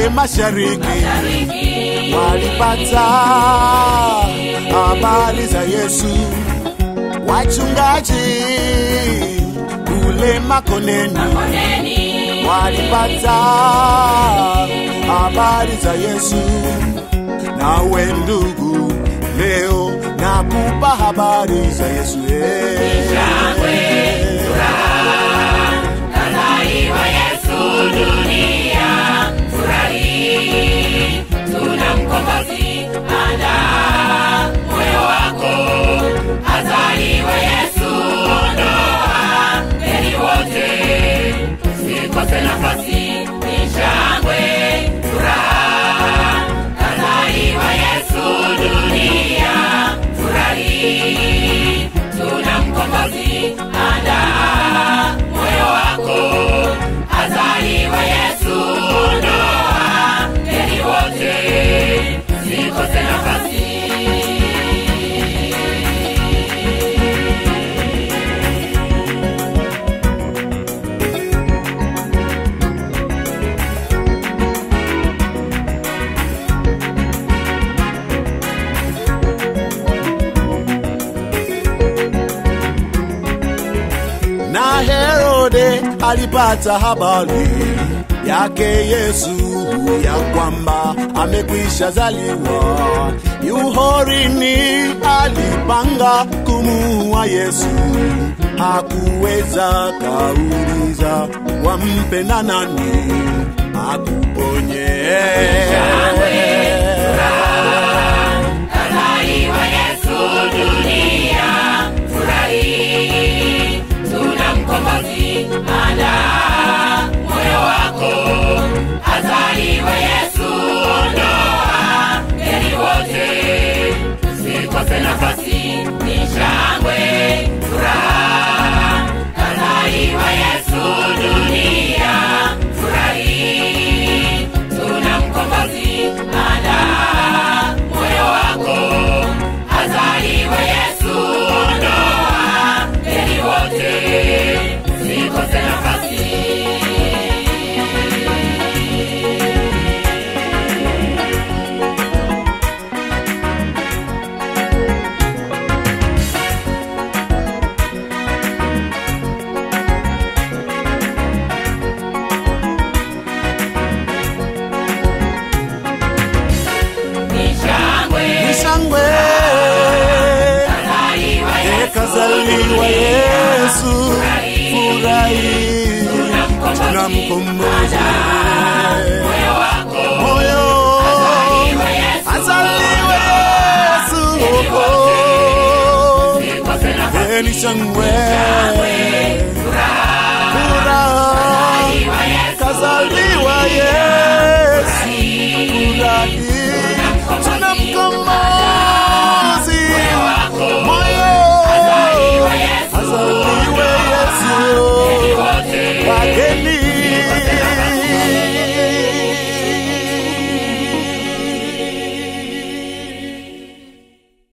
kule mashariki walipata habari za Yesu. Wachungaji kule Makoneni walipata habari za Yesu. Nawe ndugu, leo nakupa habari za Yesu. eh. Kazaliwa Yesu dunia, furahi, tuna mkombozi, andaa moyo wako. Azaliwa Yesu, ondoa heri wote, sikose nafasi, ni shangwe, furaha. Kazaliwa Yesu dunia, furahi, tuna mkombozi, andaa moyo wako. Azaliwa Yesu, ondoa heri wote, sikose nafasi. na Herode alipata habari yake Yesu ya kwamba amekwisha zaliwa. Yuhorini alipanga kumuua Yesu, hakuweza kauliza wampenda nani akuponye. Kazaliwa Yesu dunia, furahi, tuna mkombozi, andaa moyo wako. Azaliwa Yesu, ondoa heri wote, sikose nafasi, ni shangwe, furaha. Kazaliwa Yesu dunia, furahi, tuna mkombozi, andaa moyo wako. Azaliwa Yesu, ondoa heri wote, sikose nafasi. Ni shangwe, Ni shangwe kazaliwa Yesu, kazaliwa Yesu, furahi, tuna mkombozi.